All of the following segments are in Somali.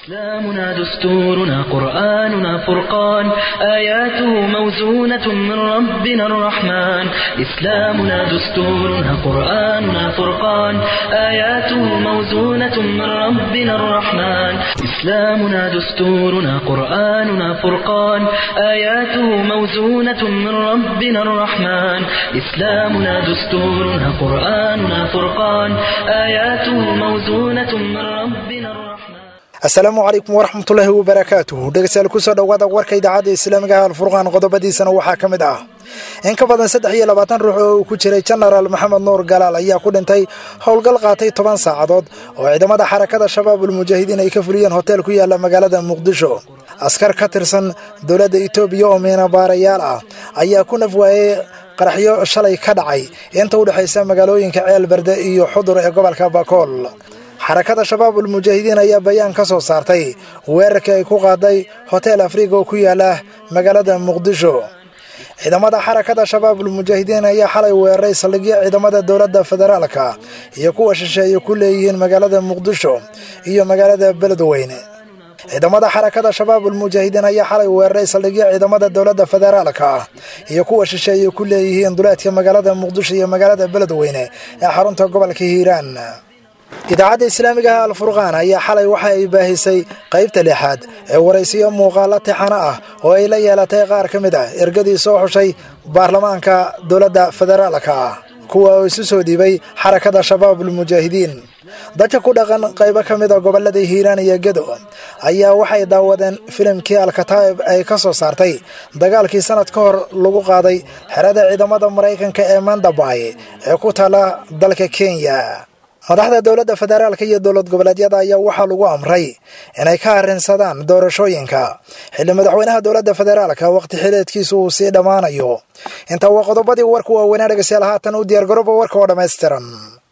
إسلامنا دستورنا قرآننا فرقان آياته موزونة من ربنا الرحمن إسلامنا دستورنا قرآننا فرقان آياته موزونة من ربنا الرحمن إسلامنا دستورنا قرآننا فرقان آياته موزونة من ربنا الرحمن إسلامنا دستورنا قرآننا فرقان آياته موزونة من ربنا الرحمن asalaamu calaykum waraxmatullaahi wabarakaatuhu dhegeystayaal kusoo dhowaada warka idaacadda islaamiga alfurqaan qodobadiisana waxaa ka mid ah in ka badan saddex iyo labaatan ruux oo uu ku jiray jenaraal maxamed nuur galaal ayaa ku dhintay howlgal qaatay toban saacadood oo ciidamada xarakada shabaabul mujaahidiin ay ka fuliyeen hotel ku yaala magaalada muqdisho askar ka tirsan dowladda itoobiya oo miinabaarayaal ah ayaa ku naf waayey qaraxyo shalay ka dhacay inta u dhexaysa magaalooyinka ceelberde iyo xudur ee gobolka bakool xarakada shabaabul mujaahidiin ayaa bayaan ka soo saartay weerarkii ay ku qaaday hotel afriga oo ku yaala magaalada muqdisho ciidamada xarakada shabaabul mujaahidiin ayaa xalay weeraray saldhigyo ciidamada dowladda federaalka iyo kuwa shisheeye ku leeyihiin magaalada muqdisho iyo magaalada beledweyne ciidamada xarakada shabaabul mujaahidiin ayaa xalay weeraray saldhigyo ciidamada dowladda federaalka iyo kuwa shisheeye ku leeyihiin duleedka magaalada muqdisho iyo magaalada beledweyne ee xarunta gobolka hiiraan idaacadda islaamiga ah alfurqaan ayaa xalay waxa ay baahisay qaybta lixaad ee waraysiyo muuqaalo tixano ah oo ay la yeelatay qaar ka mid ah ergadii soo xushay baarlamaanka dowladda federaalka ah kuwa oo isu soo dhiibay xarakada shabaabul mujaahidiin dadka ku dhaqan qaybo ka mid a gobolada hiiraan iyo gedo ayaa waxay daawadeen filimkii alkataa'ib ay ka soo saartay dagaalkii sanad ka hor lagu qaaday xerada ciidamada maraykanka ee mandabay ee ku taala dalka kenya madaxda dowladda federaalka iyo dowlad goboleedyada ayaa waxaa lagu amray inay ka arrinsadaan doorashooyinka xilli madaxweynaha dowladda federaalka waqti xileedkiisu uu sii dhammaanayo intaa waa qodobadii warka waaweynaa dhegeystayaal haatan u diyaargarooba warka oo dhammaystiran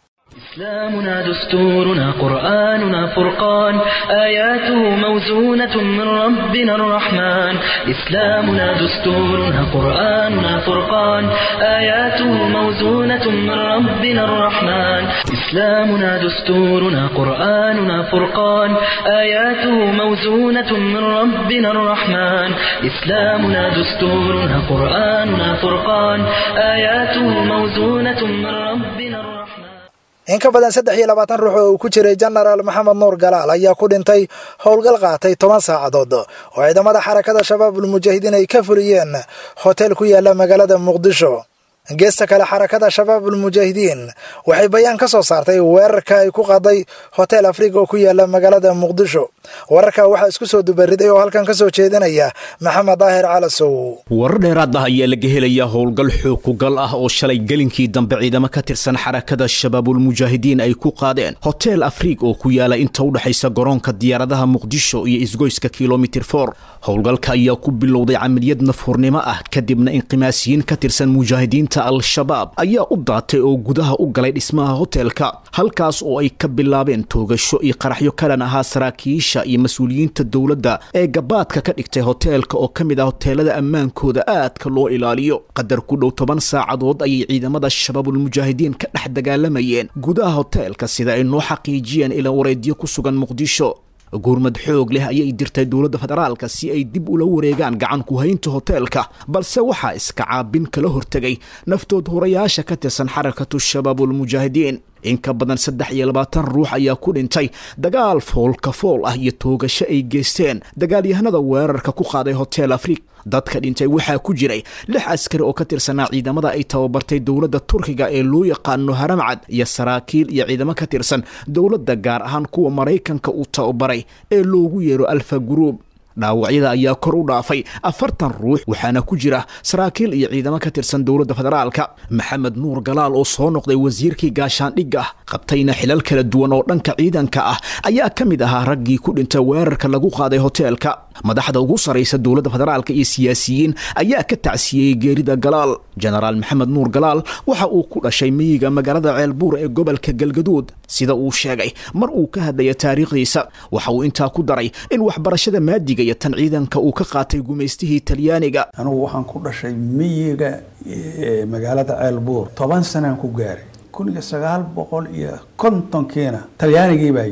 إسلامنا دستورنا قرآننا فرقان آياته موزونة من ربنا الرحمن إسلامنا دستورنا قرآننا فرقان آياته موزونة من ربنا الرحمن إسلامنا دستورنا قرآننا فرقان آياته موزونة من ربنا الرحمن إسلامنا دستورنا قرآننا فرقان آياته موزونة من ربنا الرحمن in ka badan saddex iyo labaatan ruux oo uu ku jiray jenaraal maxamed nuur galaal ayaa ku dhintay howlgal qaatay toban saacadood oo ciidamada xarakada shabaabul mujaahidiin ay ka fuliyeen hotel ku yaala magaalada muqdisho geesta kale xarakada shabaabul mujaahidiin waxay bayaan ka soo saartay weerarka ay ku qaaday hotel afriga oo ku yaala magaalada muqdisho wararka waxaa isku soo dubariday oo halkan ka soo jeedinaya maxamed daahir calasow warar dheeraad ah ayaa laga helayaa howlgal xoog kugal ah oo shalay gelinkii dambe ciidamo ka tirsan xarakada shabaabul mujaahidiin ay ku qaadeen hotel afriig oo ku yaala inta u dhexaysa garoonka diyaaradaha muqdisho iyo isgoyska kilomitir for howlgalka ayaa ku bilowday camaliyad nafhurnimo ah kadibna inqimaasiyiin ka tirsan mujaahidiinta al-shabaab ayaa u daatay oo gudaha u galay dhismaha hotelka halkaas oo ay ka bilaabeen toogasho iyo qaraxyo kalan ahaa saraakiisha iyo mas-uuliyiinta dowladda ee gabaadka ka dhigtay hoteelka oo ka mid ah hoteelada ammaankooda aadka loo ilaaliyo qadar ku dhow toban saacadood ayay ciidamada shabaabul mujaahidiin ka dhex dagaalamayeen gudaha hoteelka sida ay noo xaqiijiyeen ilaa wareedyo ku sugan muqdisho gurmad xoog leh ayay dirtay dowladda federaalka si ay dib ula wareegaan gacan ku haynta hoteelka balse waxaa iska caabin kala hortegay naftood horayaasha ka tirsan xarakatu shabaabul mujaahidiin in ka badan saddex iyo labaatan ruux ayaa ku dhintay dagaal foolka fool ah iyo toogasho ay geysteen dagaalyahanada weerarka ku qaaday hotel afrig dadka dhintay waxaa ku jiray lix askari oo ka tirsanaa ciidamada ay tababartay dowladda turkiga ee loo yaqaano haramcad iyo saraakiil iyo ciidamo ka tirsan dowladda gaar ahaan kuwa maraykanka uu tababaray ee loogu yeero alfa guruub dhaawacyada ayaa kor u dhaafay afartan ruux waxaana ku jira saraakiil iyo ciidamo ka tirsan dowladda federaalka maxamed nuur galaal oo soo noqday wasiirkii gaashaandhigga qabtayna xilal kala duwan oo dhanka ciidanka ah ayaa ka mid ahaa raggii ku dhintay weerarka lagu qaaday hoteelka madaxda ugu saraysa dowladda federaalka iyo siyaasiyiin ayaa ka tacsiyeyey geerida galaal jenaraal maxamed nuur galaal waxa uu ku dhashay miyiga magaalada ceelbuur ee gobolka galgaduud sida uu sheegay mar uu ka hadlaya taariikhdiisa waxa uu intaa ku daray in waxbarashada maadiga iyo tan ciidanka uu ka qaatay gumaystihii talyaaniga anugu waxaan ku dhashay miyiga magaalada ceelbuur toban sanaan ku gaaray kun iyo sagaal boqol iyo kontonkiina talyaanigii baa yimid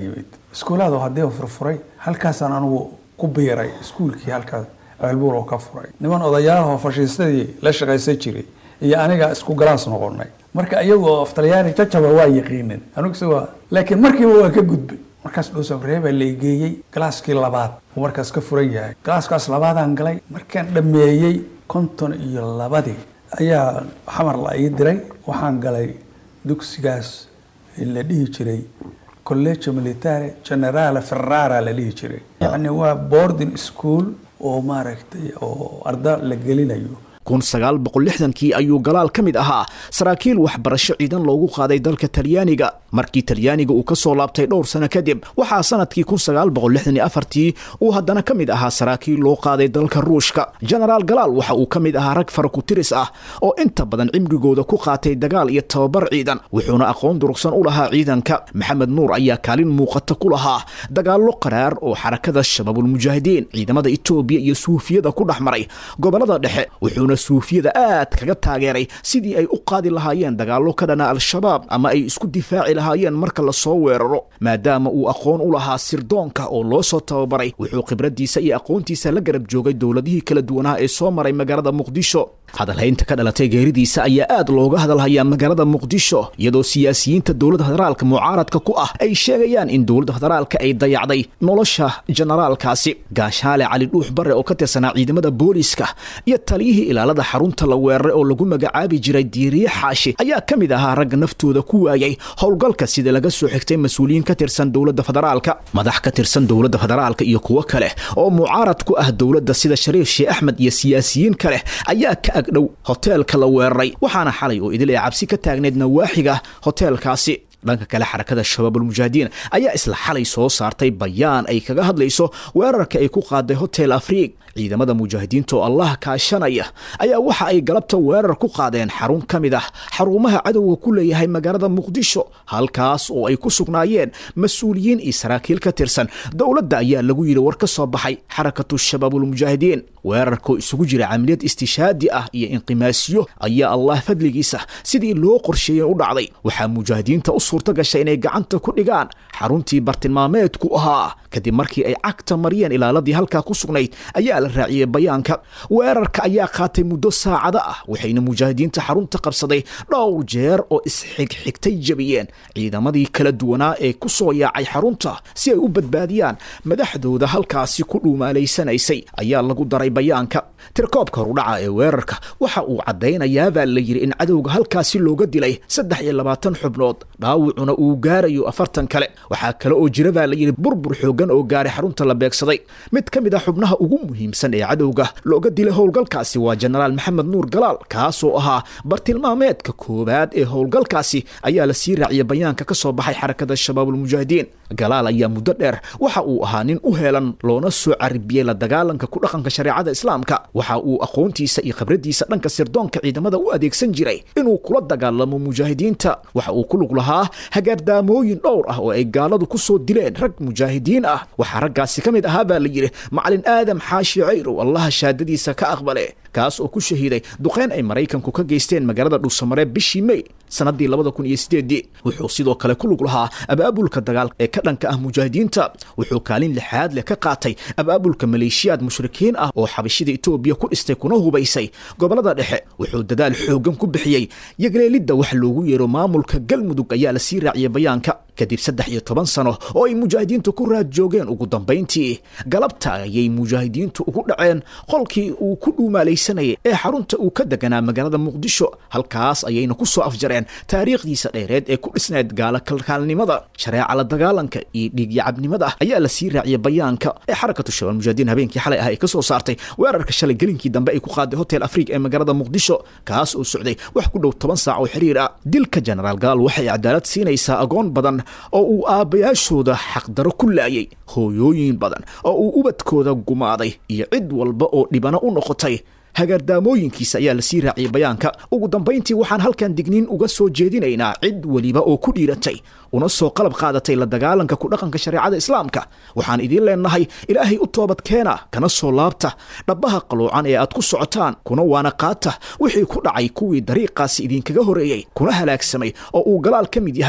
iskuulaada haddii furfuray halkaasaan anugu ku biiray iskuulkii halkaas ceelbuur oo ka furay niman odayaalahoo fashiistadii la shaqaysan jiray iyo aniga isku galaas noqonay marka iyagoo af talyaani jajaba waa yaqiinin aniguse waa laakiin markiiba waa ka gudbay markaas dhuusafree baa laygeeyey galaaskii labaad uu markaas ka furan yahay galaaskaas labaadaan galay markaan dhammeeyey konton iyo labadii ayaa xamar la ii diray waxaan galay dugsigaas la dhihi jiray collegio militare generale ferrara la dhihi jiray yacni waa boarding school oo maaragtay oo arda la gelinayo kun sagaal boqol lixdankii ayuu galaal ka mid ahaa saraakiil waxbarasho ciidan loogu qaaday dalka talyaaniga markii talyaaniga uu ka soo laabtay dhowr sano kadib waxaa sanadkii kun sagaal boqol lixdan iyo afartii uu haddana ka mid ahaa saraakiil loo qaaday dalka ruushka genaraal galaal waxa uu ka mid ahaa rag farakutiris ah oo inta badan cimrigooda ku qaatay dagaal iyo tababar ciidan wuxuuna aqoon durugsan u lahaa ciidanka maxamed nuur ayaa kaalin muuqata ku lahaa dagaallo qaraar oo xarakada shabaabulmujaahidiin ciidamada etoobiya iyo suufiyada ku dhex maray gobolada dhexe wuxuuna suufiyada aad kaga taageeray sidii ay u qaadi lahaayeen dagaallo ka dhana al-shabaab ama ay isku difaaci lahaayeen marka lasoo weeraro maadaama uu aqoon u lahaa sirdoonka oo loo soo tababaray wuxuu khibraddiisa iyo aqoontiisa la garab joogay dowladihii kala duwanaa ee soo maray magaalada muqdisho hadalhaynta ka dhalatay geeridiisa ayaa aad looga hadalhayaa magaalada muqdisho iyadoo siyaasiyiinta dowladda federaalka mucaaradka ku ah ay sheegayaan in dowladda federaalka ay dayacday nolosha generaalkaasi gaashaale cali dhuux bare oo ka tirsanaa ciidamada booliiska iyo taliyihii ilaalada xarunta la weeraray oo lagu magacaabi jiray diiriye xaashi ayaa ka mid ahaa ragga naftooda ku waayay howlgalka sida laga soo xigtay mas-uuliyiin ka tirsan dowladda federaalka madax ka tirsan dowladda federaalka iyo kuwo kale oo mucaarad ku ah dowladda sida shariif sheekh axmed iyo siyaasiyiin kale ayaa ka agdhow hoteelka la weeraray waxaana xalay oo idil ee cabsi ka taagneyd nawaaxiga hoteelkaasi dhanka kale xarakada shabaabulmujaahidiin ayaa isla xalay soo saartay bayaan ay kaga hadlayso weerarka ay ku qaaday hotel afriig ciidamada mujaahidiinta oo allah kaashanaya ayaa waxa ay galabta weerar ku qaadeen xarun ka mid ah xarumaha cadowga ku leeyahay magaalada muqdisho halkaas oo ay ku sugnaayeen mas-uuliyiin iyo saraakiil ka tirsan dowladda ayaa lagu yidhi war ka soo baxay xarakatu shabaabulmujaahidiin weerarkoo isugu jira camaliyad istishaadi ah iyo inqimaasiyo ayaa allah fadligiisa sidii loo qorsheeyey u dhacday waxaa mujaahidiinta u suurta gashay inay gacanta ku dhigaan xaruntii bartilmaameedku ahaa kadib markii ay cagta mariyeen ilaaladii halkaa ku sugnayd ayaa la raaciyey bayaanka weerarka ayaa qaatay muddo saacado ah waxayna mujaahidiinta xarunta qabsaday dhowr jeer oo isxigxigtay jabiyeen ciidamadii kala duwanaa ee ku soo yaacay xarunta si ay u badbaadiyaan madaxdooda halkaasi ku dhuumaalaysanaysay ayaa lagu daray bayaanka tirkoobka horudhaca ee weerarka waxa uu caddaynayaabaa la yidhi in cadowga halkaasi looga dilay saddex iyo labaatan xubnood dhaawacuna uu gaarayo afartan kale waxaa kale oo jira baa la yidhi burbur xoogan oo gaaray xarunta la beegsaday mid ka mid ah xubnaha ugu muhiimsan ee cadowga looga dilay howlgalkaasi waa jenaraal maxamed nuur galaal kaasoo ahaa bartilmaameedka koowaad ee howlgalkaasi ayaa la sii raaciyay bayaanka ka soo baxay xarakada shabaabulmujaahidiin galaal ayaa muddo dheer waxa uu ahaa nin u heelan loona soo caribiyey la dagaalanka ku dhaqanka shareecada islaamka waxa uu aqoontiisa iyo khibraddiisa dhanka sirdoonka ciidamada u adeegsan jiray inuu kula dagaalamo mujaahidiinta waxa uu ku lug lahaa hagaardaamooyin dhowr ah oo ay gaaladu ku soo dileen rag mujaahidiin ah waxaa raggaasi ka mid ahaa baa la yidhi macalin aadam xaashi cayrow allaha shaadadiisa ka aqbale kaas oo ku shahiiday duqeyn ay maraykanku ka geysteen magaalada dhuusamare bishii mey sanadii labada kun iyo sideedii wuxuu sidoo kale ku lug lahaa abaabulka dagaal ee ka dhanka ah mujaahidiinta wuxuu kaalin lixaad leh ka qaatay abaabulka maleeshiyaad mushrikiin ah oo xabashida etoobiya ku dhistay kuna hubaysay gobolada dhexe wuxuu dadaal xoogan ku bixiyey yagleelidda wax loogu yeero maamulka galmudug ayaa la sii raaciyay bayaanka kadib saddex iyo toban sano oo ay mujaahidiintu ku raad joogeen ugu dambayntii galabta ayay mujaahidiintu ugu dhaceen qolkii uu ku dhuumaalaysanayay ee xarunta uu ka deganaa magaalada muqdisho halkaas ayayna ku soo afjareen taariikhdiisa dheereed ee ku dhisneyd gaala kalkaalnimada shareeca la dagaalanka iyo dhiigyacabnimada ayaa la sii raaciyay bayaanka ee xarakatu shabaal mujaahidiin habeenkii xalay ah ay ka soo saartay weerarka shalay gelinkii dambe ay ku qaaday hotel afriig ee magaalada muqdisho kaas oo socday wax ku dhow toban saac oo xiriir ah dilka jenaraal galaal waxay cadaalad siinaysaa agoon badan oo uu aabbayaashooda xaqdaro ku laayay hooyooyin badan oo uu ubadkooda gumaaday iyo cid walba oo dhibano u noqotay hagaardaamooyinkiisa ayaa la sii raaciyay bayaanka ugu dambayntii waxaan halkan digniin uga soo jeedinaynaa cid weliba oo ku dhiiratay una soo qalab qaadatay la dagaalanka ku dhaqanka shareecada islaamka waxaan idiin leenahay ilaahay u toobad keena kana soo laabta dhabbaha qaloocan ee aad ku socotaan kuna waana qaata wixii ku dhacay kuwii dariiqaasi idinkaga horeeyey kuna halaagsamay oo uu galaal ka mid yahay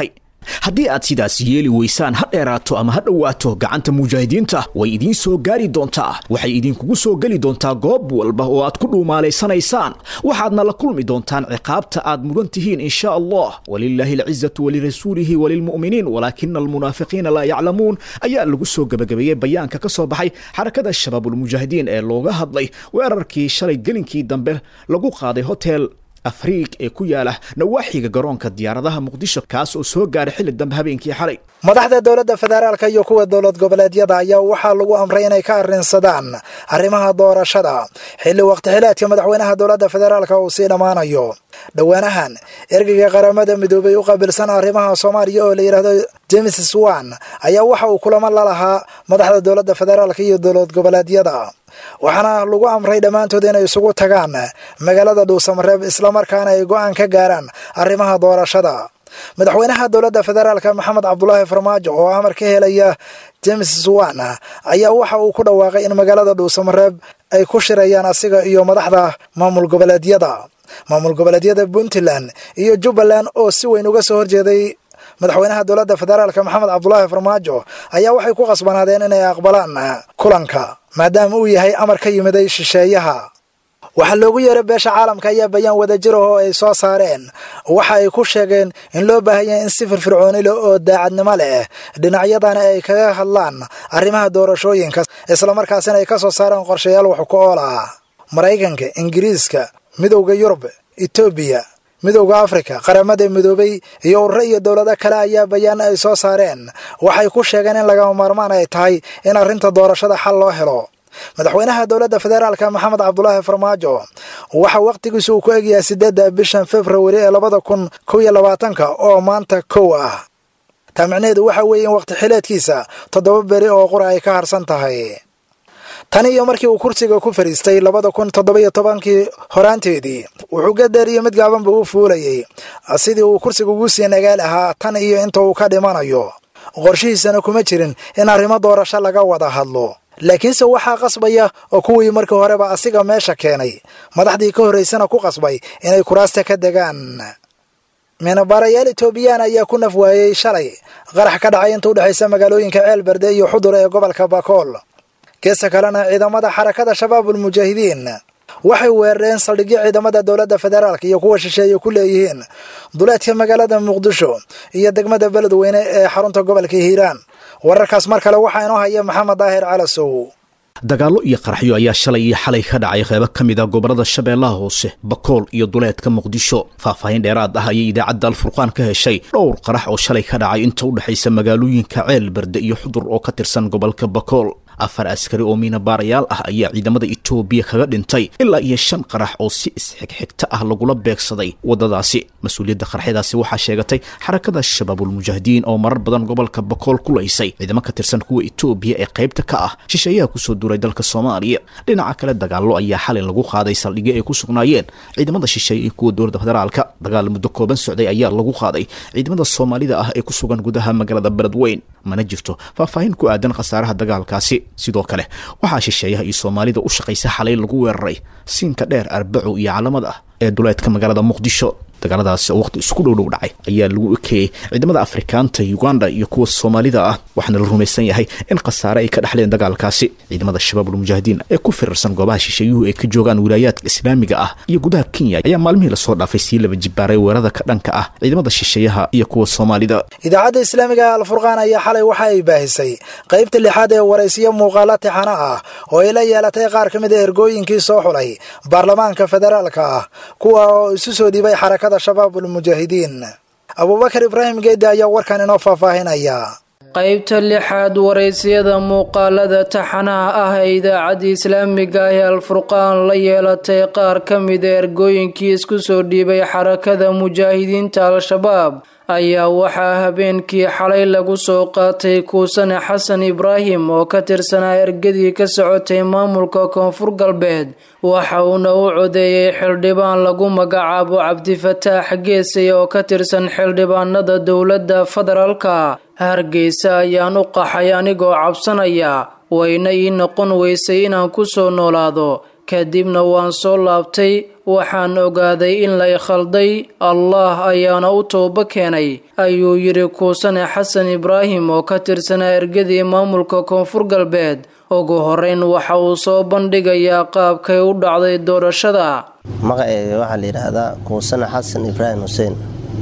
haddii aad sidaas yeeli weysaan ha dheeraato ama ha dhowaato gacanta mujaahidiinta way idiin soo gaari doontaa waxay idinkugu soo geli doontaa goob walba oo aad ku dhuumaalaysanaysaan waxaadna la kulmi doontaan ciqaabta aad mudan tihiin in sha allah walilaahi alcizatu walirasuulihi walilmu'miniin walaakina almunaafiqiina laa yaclamuun ayaa lagu soo gebagabeeyey bayaanka ka soo baxay xarakada shabaabulmujaahidiin ee looga hadlay weerarkii shalay gelinkii dambe lagu qaaday hotel afriig ee ku yaala nawaaxiga garoonka diyaaradaha muqdisho kaas oo soo gaaray xilli dambe habeenkii xalay madaxda dowladda federaalka iyo kuwa dowlad goboleedyada ayaa waxaa lagu amray inay ka arrinsadaan arrimaha doorashada xilli waqtixileedka madaxweynaha dowladda federaalka uu sii dhammaanayo dhowaanahan ergeyga qaramada midoobay u qaabilsan arrimaha soomaaliya oo la yidhaahdo james swan ayaa waxa uu kulamo la lahaa madaxda dowladda federaalka iyo dowlad goboleedyada waxaana lagu amray dhammaantood inay isugu tagaan magaalada dhuusamareeb islamarkaana ay go'aan ka gaaraan arrimaha doorashada madaxweynaha dowladda federaalka maxamed cabdulaahi farmaajo oo amar ka helaya james swan ayaa waxa uu ku dhawaaqay in magaalada dhuusamareeb ay ku shirayaan asiga iyo madaxda maamul goboleedyada maamul goboleedyada puntland iyo jubbaland oo si weyn uga soo horjeeday madaxweynaha dowladda federaalka maxamed cabdulaahi farmaajo ayaa waxay ku qasbanaadeen inay aqbalaan kulanka maadaama uu yahay amar ka yimiday shisheeyaha waxaa loogu yeeray beesha caalamka ayaa bayaan wadajir ah oo ay soo saareen waxa ay ku sheegeen in loo baahanya in si firfircooni leh oo daacadnimo leh dhinacyadana ay kaga hadlaan arrimaha doorashooyinka islamarkaasina ay ka soo saareen qorshayaal wax ku ool ah maraykanka ingiriiska midowda yurub etoobiya midowda afrika qaramada midoobay iyo ururo iyo dowlado kale ayaa bayaan ay soo saareen waxay ku sheegeen in lagama maarmaan ay tahay in arrinta doorashada xal loo helo madaxweynaha dowladda federaalka maxamed cabdulaahi farmaajo waxa wakhtigiisu uu ku egyahay sideedda bishan februari ee labada kun kow iyo labaatanka oo maanta kow ah taa micnaheedu waxa weeye in wakhti xileedkiisa toddoba beri oo qura ay ka harsan tahay tan iyo markii uu kursiga ku fadhiistay labada kun toddoba-iyo tobankii horaanteedii wuxuu gadeer iyo mid gaabanba u fuulayay sidii uu kursiga ugu sii nagaal ahaa tan iyo inta uu ka dhimanayo qorshihiisana kuma jirin in arrimo doorasho laga wada hadlo laakiinse waxaa qasbaya oo kuwii markii horeba asiga meesha keenay madaxdii ka horraysana ku qasbay inay kuraasta ka degaan minabaarayaal etoobiyaan ayaa ku naf waayey shalay qarax ka dhacay inta u dhexaysa magaalooyinka ceelberde iyo xudur ee gobolka bakool geesta kalena ciidamada xarakada shabaabul mujaahidiin waxay weerareen saldhigyo ciidamada dowladda federaalka iyo kuwa shisheeye ku leeyihiin duleedka magaalada muqdisho iyo degmada beledweyne ee xarunta gobolka hiiraan wararkaas mar kale waxaa inoo haya maxamed daahir calasow dagaallo iyo qaraxyo ayaa shalay iyo xalay ka dhacay qeybo ka mid a gobollada shabeellaha hoose bakool iyo duleedka muqdisho faahfaahin dheeraad ah ayay idaacadda alfurqaan ka heshay dhowr qarax oo shalay ka dhacay inta u dhexaysa magaalooyinka ceel berde iyo xudur oo ka tirsan gobolka bakool afar askari oo miinabaarayaal ah ayaa ciidamada etoobiya kaga dhintay ilaa iyo shan qarax oo si isxigxigta ah lagula beegsaday waddadaasi mas-uuliyadda qaraxyadaasi waxaa sheegatay xarakada shabaabulmujaahidiin oo marar badan gobolka bakool ku laysay ciidamo ka tirsan kuwa etoobiya ee qaybta ka ah shisheeyaha kusoo duuray dalka soomaaliya dhinaca kale dagaallo ayaa xalay lagu qaaday saldhigyo ay ku sugnaayeen ciidamada shisheeye iyo kuwa dowladda federaalka dagaal muddo kooban socday ayaa lagu qaaday ciidamada soomaalida ah ee ku sugan gudaha magaalada beledweyn mana jirto faahfaahin ku aadan khasaaraha dagaalkaasi sidoo kale waxaa shisheeyaha iyo soomaalida u shaqaysa xalay lagu weeraray siinka dheer arbaco iyo calamad ah ee duleedka magaalada muqdisho dagaaladaasi oo waqti isku dhowdhow dhacay ayaa lagu ekeeyey ciidamada afrikaanta uganda iyo kuwa soomaalida ah waxaana la rumaysan yahay in khasaare ay ka dhexleen dagaalkaasi ciidamada shabaabulmujaahidiin ee ku firarsan goobaha shisheeyuhu ay ka joogaan wilaayaadka islaamiga ah iyo gudaha kenya ayaa maalmihii lasoo dhaafay sii laba jibaaray weerada ka dhanka ah ciidamada shisheeyaha iyo kuwa soomaalida idaacadda islaamiga alfurqaan ayaa xalay waxa ay baahisay qaybta lixaad ee waraysiyo muuqaala tixano ah oo ay la yeelatay qaar ka mid a ergooyinkii soo xulay baarlamaanka federaalka ah kuwa oo isu soo dhiibay xarakada shabaabulmujaahidiin abuubakar ibraahim geedde ayaa warkan inoo faahfaahinaya qaybta lixaad waraysiyada muuqaalada taxanaha ah ee idaacadda islaamiga ah ee alfurqaan la yeelatay qaar ka mida ergooyinkii isku soo dhiibay xarakada mujaahidiinta al-shabaab ayaa waxaa habeenkii xalay lagu soo qaatay kuusane xasan ibraahim oo ka tirsanaa ergadii ka socotay maamulka koonfur galbeed waxa uuna u codeeyey xildhibaan lagu magacaabo cabdifataax geesay oo ka tirsan xildhibaanada dowladda federaalka hargeysa ayaan u qaxay anigoo cabsanaya wayna ii noqon weysay inaan ku soo noolaado kadibna waan soo laabtay waxaan ogaaday in la ikhalday allah ayaana u tooba keenay ayuu yidhi kuusane xasan ibraahim oo ka tirsanaa ergadii maamulka koonfur galbeed ugu horeyn waxa uu soo bandhigayaa qaabkay u dhacday doorashada magaceyga waxaa la yidhaahdaa kuusane xasan ibraahim xuseen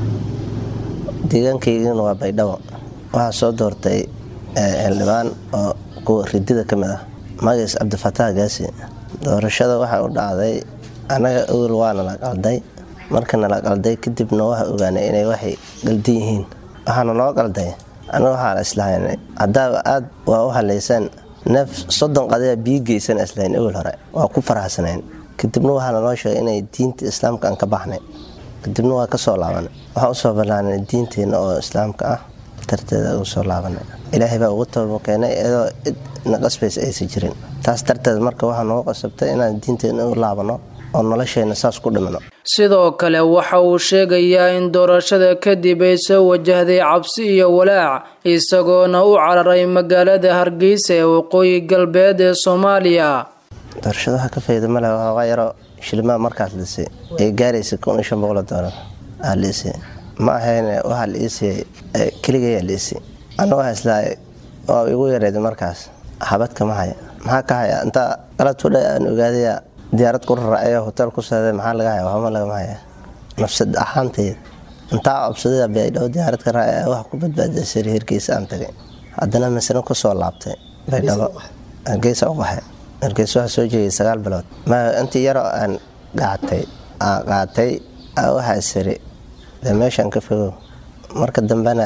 deegaankaygana waa baydhabo waxaa soo doortay xildhibaan oo kuwa ridida ka mid ah magaciis cabdifataax gaasi doorashada waxaa u dhacday annaga awel waana la qalday markana la qalday kadibna waxa ogaanay inay waxay qaldan yihiin waxaana loo qalday annaga waxaa la islahaynay haddaaba aad waa u halaysaan neef soddon qadaya biyo geysan islahayn awel hore waa ku faraxsanayn kadibna waxaa naloo sheegay inay diinta islaamka aan ka baxnay kadibna waa kasoo laabanay waxaan usoo ballaanay diinteenna oo islaamka ah darteeda ugu soo laabanay ilaahay baa ugu tooba keenay iyadoo cid naqasbays aysan jirin taas darteed marka waxaa noogu qasabtay inaan diinteenna u laabano oo nolosheenna saas ku dhimano sidoo kale waxa uu sheegayaa in doorashada kadib ay soo wajahday cabsi iyo walaac isagoona u cararay magaalada hargeysa ee waqooyi galbeed ee soomaaliya doorashada waxaa ka fayda male waxoogaa yaro shilimaa markaas liisay ay gaaraysa kun iyo shan boqol doolar aa liisay ma ahayne waxaa la iisiyey keligayaa liisay anna waxaa islahay waa igu yareed markaas xabadka ma haya maxaa ka haya intaa qaladkudha aan ogaadaya diyaarad ku raracaya hotel ku saaday maxaa laga haya waxba lagama haya nafsad ahaanteed intaa cobsadada baydhabo diyaarad ka raacaya wax ku badbaadiya sari hergeysa aan tagay haddana masna kusoo laabtay baydhabo hargeysa u baxay hargeysa waxaa soo jeegay sagaal bilood intii yaroo aan qaatay aan qaatay waxaa siri dee meeshaan ka fogow marka dambena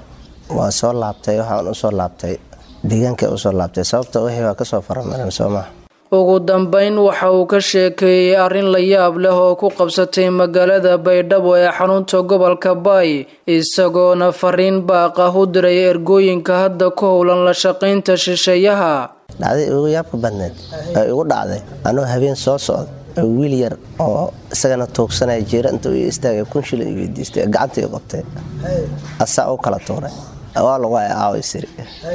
waa soo laabtay waxaan usoo laabtay deegaanka usoo laabtay sababta wixii waa kasoo faramaran soomaa ugu dambeyn waxa uu ka sheekeeyey arrin la yaab leh oo ku qabsatay magaalada baydhabo ee xarunta gobolka baay isagoona fariin baaq ah u diray ergooyinka hadda ku howlan la shaqaynta shisheeyaha dhacday ugu yaabka badneed ee igu dhacday anoo habeen soo socda oo wiil yar oo isagana tuugsanaya jiira inta u istaagay kun shilin i weydiistay gacanta i qabtay asaa u kala tuuray waa lagu hay aawa siri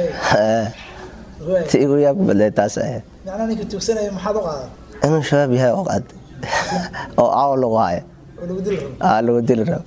ti igu yaabka badneed taas ahayd inuu shabaab yahay oo qaad oo aawa lagu haya lagu dili rabo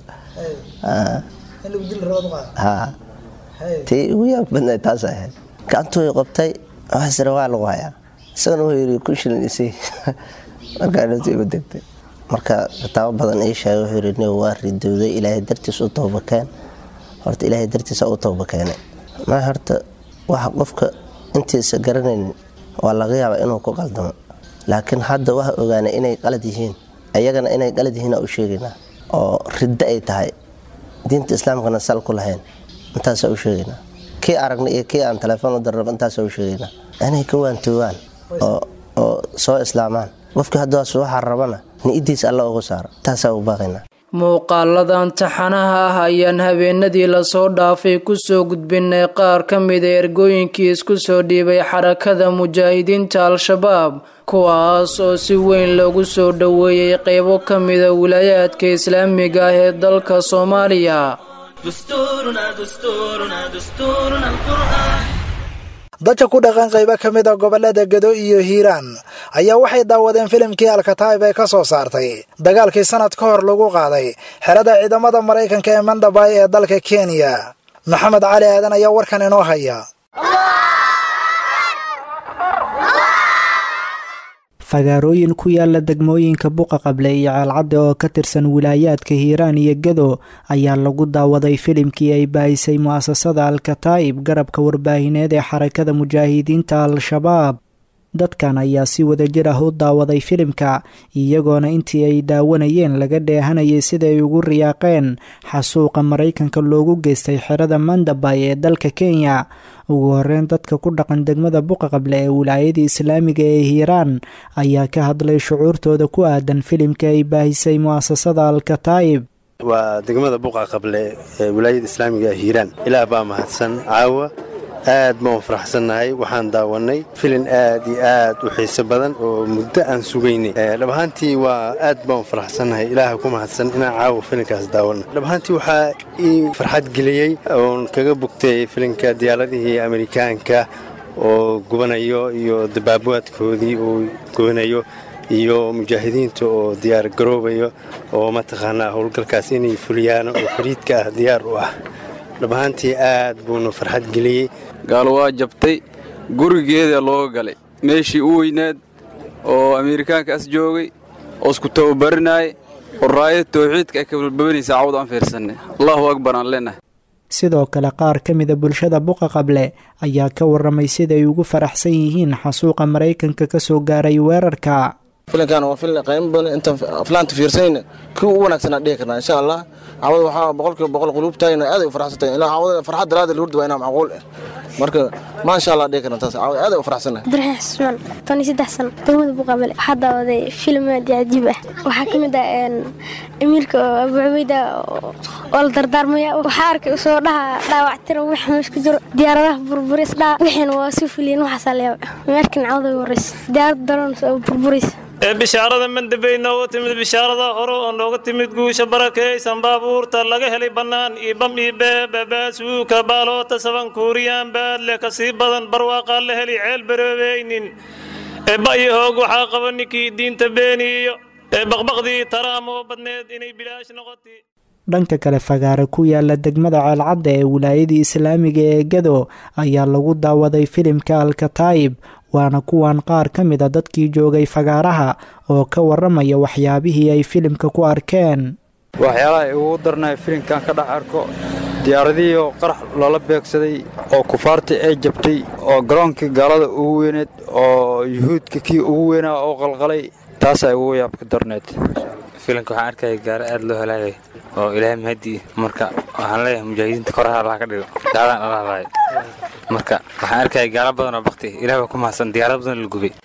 tii igu yaabka badneed taas ahayd gacantuu i qabtay waxasire waa lagu hayaa isagana wuxuu yidhi kun shilin isii markaantu igu degtay marka kitaabo badan ii sheegay wuxuu yidhi nig waa ridowday ilaahay dartiis u toobakeen horta ilaahay dartiisa u tooba keenay ma horta waxa qofka intiisa garanaynin waa laga yaabaa inuu ku qaldamo laakiin hadda waxa ogaanay inay qalad yihiin iyagana inay qalad yihiin u sheegaynaa oo riddo ay tahay diinta islaamkana sal ku lahayn intaasaa u sheegaynaa kii aragnay iyo kii aan telefoon u darraba intaasaa u sheegaynaa inay ka waantoogaan oo soo islaamaan qofkii haddaas waxaa rabana ni-idiis alla ugu saaro taasaa u baaqaynaa muuqaaladan taxanaha ah ayaan habeenadii lasoo dhaafay kusoo gudbinay qaar ka mida ergooyinkii isku soo dhiibay xarakada mujaahidiinta al-shabaab kuwaas oo si weyn loogu soo dhoweeyey qeybo ka mida wilaayaadka islaamiga ah ee dalka soomaaliya dadka ku dhaqan qaybo ka mid a gobolada gedo iyo hiiraan ayaa waxay daawadeen filimkii alkataib ee ka soo saartay dagaalkii sanad ka hor lagu qaaday xerada ciidamada maraykanka ee mandabay ee dalka kenya maxamed cali aadan ayaa warkan inoo haya fagaarooyin ku yaala degmooyinka buqa qable iyo ceelcadde oo ka tirsan wilaayaadka hiiraan iyo gedo ayaa lagu daawaday filimkii ay baahisay mu'asasada al-kataa'ib garabka warbaahineed ee xarakada mujaahidiinta al-shabaab dadkan ayaa si wadajir ah u daawaday filimka iyagoona intii ay daawanayeen laga dheehanayay sida ay ugu riyaaqeen xasuuqa maraykanka loogu geystay xerada mandabay ee dalka kenya ugu horeyn dadka ku dhaqan degmada buqa qable ee wilaayada islaamiga ee hiiraan ayaa ka hadlay shucuurtooda ku aadan filimka ay baahisay mu'asasada al-kataa'ib waa degmada buqa qable ee wilaayada islaamiga ee hiiraan ilaah baa mahadsan caawa aad baan faraxsannahay waxaan daawannay filin aad iyo aad u xiiso badan oo muddo aan sugaynay dhab ahaantii waa aad baan faraxsannahay ilaaha ku mahadsan inaan caawa filinkaas daawanno dhab ahaantii waxaa ii farxad geliyey oon kaga bugtay filinka diyaaradihii amerikaanka oo gubanayo iyo dabaabaadkoodii uu gubanayo iyo mujaahidiinta oo diyaar garoobayo oo mataqaanaa howlgalkaas inay fuliyaan oo fariidka ah diyaar u ah dhabahaantii aad buuna farxad geliyey gaalo waa jabtay gurigeeda looga galay meeshii u weynaad oo ameerikaanka as joogay oo isku tababarinaayay oo raayada tawxiidka ay kabalbabanaysa cawd aan fiirsanay allahu akbar aan leenahay sidoo kale qaar ka mida bulshada buqa qable ayaa ka warramay siday ugu faraxsan yihiin xasuuqa maraykanka ka soo gaaray weerarka filinkan waa filin qiimo badan intaan aflaanta fiirsanayna kii ugu wanaagsanaa dhihi karnaa insha allah cawada waxaa boqolkiiba boqol quluubtayna aaday u farxsan tahay ilaa cawada farxad daraada lahurda waa inaa macquul ah marka maasha allah dhihi karna taas cawada aaday u farxsanahay abdiraxiin xusmaan toban iyo saddex sano degmada buqabale waxaa daawaday filim aad iyo cajiib ah waxaa ka mid ah amiirka oo abu cubeyda oo la dardaarmaya waxaa arkay usoo dhaha dhaawactira wix meesh ku jiro diyaaradaha burburis dhaa wixiina waa soo fuliyen waxaasaa layaaba meerkan cawada horeysa diyaarada daroon oo burburaysa ee bishaarada mandabey nooga timid bishaarada hore oo nooga timid guusha barakaysan baabuurta laga helay bannaan iyo bam iyo beebabaasuuka baaloota saban kuuriyaan baadle ka sii badan barwaaqaa la heli ceel baroobeynin ee ba'yo hoog waxaa qaba ninkii diinta beeniyo ee baqbaqdii taraamoo badneed inay bilaash noqotay dhanka kale fagaare ku yaala degmada ceelcadda ee wilaayadii islaamiga ee gado ayaa lagu daawaday filimka alkataayib waana kuwan qaar ka mid a dadkii joogay fagaaraha oo ka warramaya waxyaabihii ay filimka ku arkeen waxyaalaha ugu darnaya filimkan ka dhex arko diyaaradihii oo qarax loola beegsaday oo kufaartii ay jabtay oo garoonkii gaalada ugu weyneed oo yuhuudka kii ugu weynaa oo qalqalay taasaa ugu yaabka darneed filimka waxaan arkaya gaaro aad loo helaayay oo ilaahay mahadii marka waxaan leeyahay mujaahidiinta koraha allah ka dhigo gaaladaan ala hadlaayo marka waxaan arkaya gaalo badan oo bakti ilaah baa ku mahadsan diyaarad badan la gubay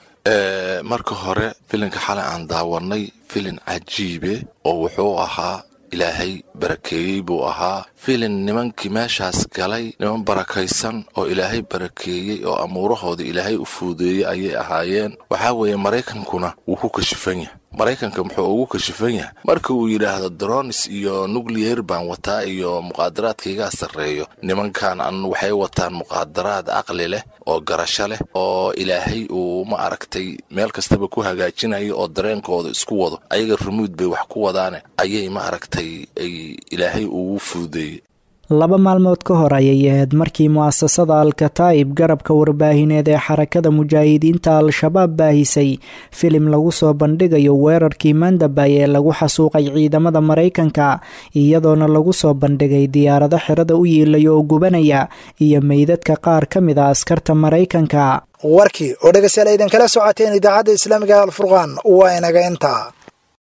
marka hore filinka xalay aan daawanay filin cajiibe oo wuxuu ahaa ilaahay barakeeyey buu ahaa filin nimankii meeshaas galay niman barakaysan oo ilaahay barakeeyey oo amuurahooda ilaahay u fuudeeyey ayay ahaayeen waxaa weeye maraykankuna wuu ku kashifan yahay maraykanka muxuu ugu kashifan yahay marka uu yidhaahdo dronis iyo nucleyer baan wataa iyo muqaadaraadkaigaa sarreeyo nimankan an waxay wataan muqaadaraad caqli leh oo garasho leh oo ilaahay uu ma aragtay meel kastaba ku hagaajinayo oo dareenkooda isku wado ayaga rumuud bay wax ku wadaane ayay ma aragtay ay ilaahay ugu fuudeeyey laba maalmood ka hor ayay ahayd markii mu'asasada al-kataa'ib garabka warbaahineed ee xarakada mujaahidiinta al-shabaab baahisay filim lagu soo bandhigayo weerarkii mandabay ee lagu xasuuqay ciidamada maraykanka iyadoona lagu soo bandhigay diyaarado xirada u yiilaya oo gubanaya iyo meydadka qaar ka mid a askarta maraykanka warkii oo dhegeystayaal aydan kala socoteen idaacadda islaamiga alfurqaan waa inaga intaa